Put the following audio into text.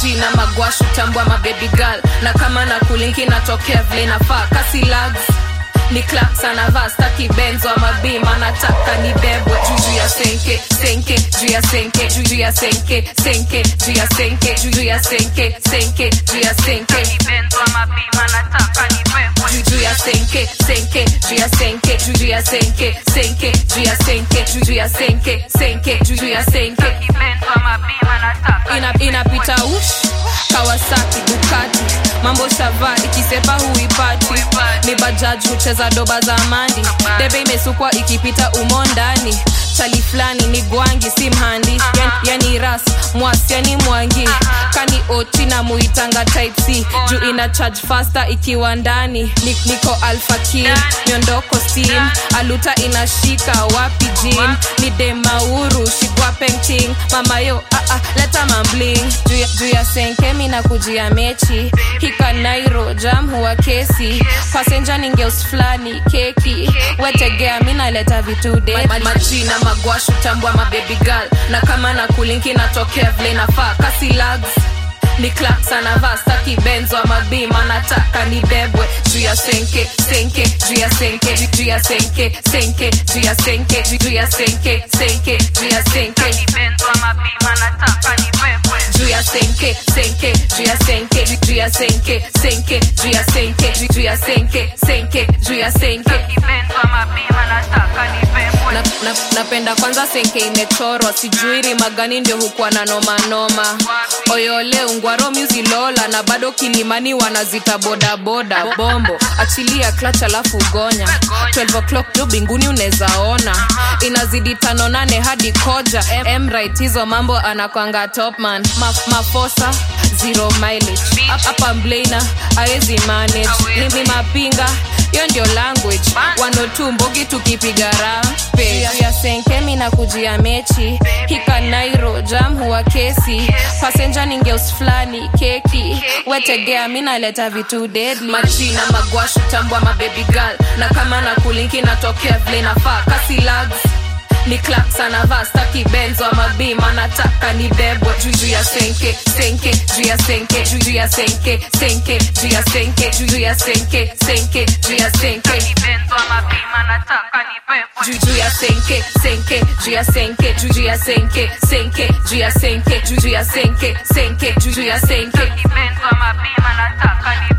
majina magwashu tambwa mabebi girl na kama na kulinki natokea vile nafaa kasi lags ni claps anavaa staki benzo ama bima nataka ni bebwe juju ya senke senke juu ya senke juju ya senke senke juu ya senke juju ya senke senke juu ya senke juju ya senke senke juu ya senke juju ya senke senke juu ya senke juju ya senke senke juju ya senke ina inapita ush kawasaki bukati mambo shava ikisepa huipati ni bajaj hucheza doba za mandi debe imesukwa ikipita umo ndani chali fulani ni gwangi si mhandi yani, yani ras mwasi yani mwangi kani oti na muitanga type c juu ina charge faster ikiwa ndani Ni, niko alfakir miondoko steam aluta inashika wapi jin ni demauru shigwa painting mamayo ah, ah, leta mambling juu ya- juu ya senkemi na kujia mechi hika nairo jam huwa kesi pasenja ningeus fulani keki wetegea mi naleta vitu de majina magwashu tambwa mabebi girl na kama na kulinki natokea vile nafaa kasi lags ni claps anavaa staki benzo ama bima nataka ni bebwe juu ya senke senke juu ya senke juu- juu ya senke senke juu ya senke juu- juu ya senke senke juu ya senke juu ya senke senke juu ya senke juu- juu ya senke senke juu ya senke juu- juu ya senke senke juu ya senke na, na, napenda kwanza senke imechorwa sijui rima gani ndio hukuwa na nomanoma oyole ungwaro muzilola na bado kilimani wanazita bodaboda bombo achilia klach alafu gonya 12 o'clock jo binguni unezaona inazidi tano nane hadi koja mrit hizo mambo anakwanga topman Ma, mafosa zero mileage hapa mblena aezi manage ni, ni mapinga hiyo ndio language wanotu mbogi tukipiga rampe ya senkemi na kujia mechi hika nairo jam huwa kesi pasenja ningeus fulani keki wetegea mi naleta vitu deadly majina magwashu tambwa mabebi girl na kama na kulinki natokea vile nafaa kasi lags ni claps anavaa staki benzo ama bima nataka ni bebwe juju ya senke senke juu ya senke juju ya senke senke juu ya senke juju ya senke senke juu ya senke juju ya senke senke juu ya senke juju ya senke senke juu ya senke juju ya senke senke juju ya senke